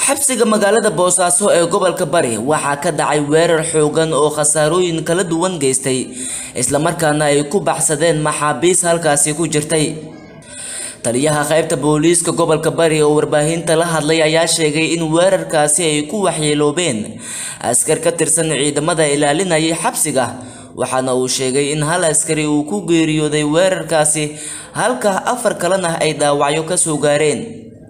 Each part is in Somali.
xabsiga magaalada boosaaso ee gobolka bari waxaa ka dhacay weerar xoogan oo khasaarooyin kala duwan geystay islamarkaana ay ku baxsadeen maxaabiis halkaasi ku jirtay taliyaha qaybta booliiska gobolka bari oo warbaahinta la hadlay ayaa sheegay in weerarkaasi ay ku waxyeeloobeen askar ka tirsan ciidamada ilaalinayay xabsiga waxaana uu sheegay in hal askari uu ku geeriyooday weerarkaasi halka afar kalena ay dhaawacyo ka soo gaareen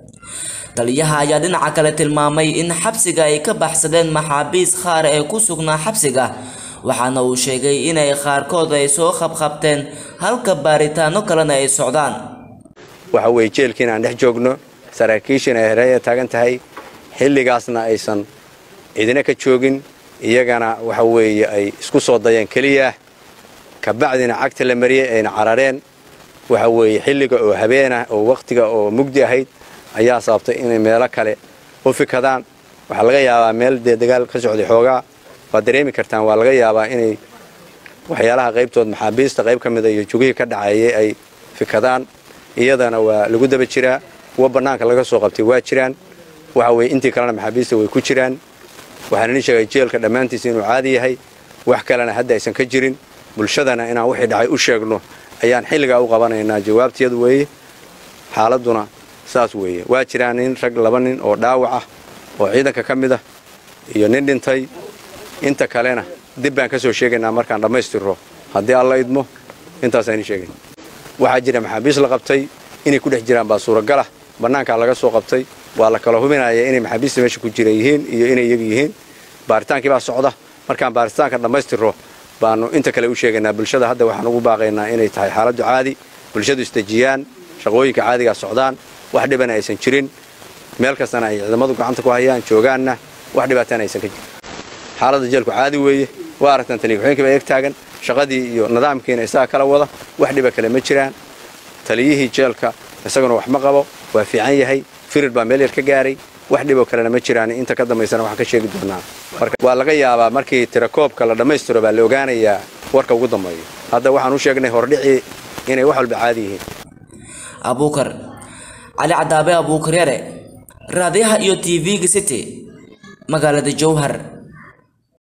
taliyaha ayaa dhinaca kale tilmaamay in xabsiga ay ka baxsadeen maxaabiis qaar ee ku sugnaa xabsiga waxaana uu sheegay inay qaarkood ay soo qabqabteen halka baaritaano kalena ay socdaan waxa weeye jeelkiin aan dhex joogno saraakiishiina ay hareeya taagan tahay xilligaasna aysan cidina ka joogin iyagana waxa weeye ay isku soo dayeen keliya kabacdina cagta la mariyey ayna carareen waxa weeye xilliga oo habeenah oo wakhtiga oo mugdi ahayd ayaa sababtay inay meelo kale u fikadaan waxaa laga yaabaa meel dee dagaal ka socday xoogaa waad dareemi kartaan waa laga yaabaa inay waxyaalaha qaybtood maxaabiista qayb ka mida iyo jugihii ka dhaceeyay ay fikadaan iyadana waa lagu daba jiraa kuwa bannaanka laga soo qabtay waa jiraan waxa weye intii kalena maxaabiista way ku jiraan waxaan idin sheegay jeelka dhammaantiisa inuu caadi yahay wax kalena hadda aysan ka jirin bulshadana inaan wixii dhacay u sheegno ayaan xilligaa u qabanaynaa jawaabteedu weeye xaaladduna saas weeye waa jiraan nin rag laba nin oo dhaawac ah oo ciidanka ka mid ah iyo nin dhintay inta kalena dib baan ka soo sheegaynaa markaan dhammaystirro haddii alla idmo intaasaan idin sheegay waxaa jira maxaabiis la qabtay inay ku dhex jiraan baa suuragalah bannaankaa laga soo qabtay waa la kala hubinaya inay maxaabiista meesha ku jira yihiin iyo inay iyagu yihiin baaritaankii baa socda markaan baaritaanka dhammaystirro baanu inta kale u sheegaynaa bulshada hadda waxaan ugu baaqaynaa inay tahay xaaladdu caadi bulshadu isdejiyaan shaqooyinka caadigaa socdaan wax dhibana aysan jirin meel kastana ay ciidamadu gacanta ku hayaan joogaanna wax dhibaatana aysan ka jirin xaaladda jeelku caadi weeye waa aragtaan taliya waxooyinkii baa eeg taagan shaqadii iyo nidaamkiina isaga kala wada wax dhiba kale ma jiraan taliyihii jeelka isaguna wax ma qabo waa fiican yahay firir baa meel yar ka gaaray wax dhiboo kalena ma jiraan inta ka dambaysana waxaan ka sheegi doonaa waa laga yaabaa markii tirakoobka la dhammaystiro baa la ogaanayaa warka ugu dambeeyo hadda waxaan u sheegnay hordhicii inay wax walba caadi yihiin abuukar cali cadaabe abuukar yare raadiyaha iyo t v-ga city magaalada jowhar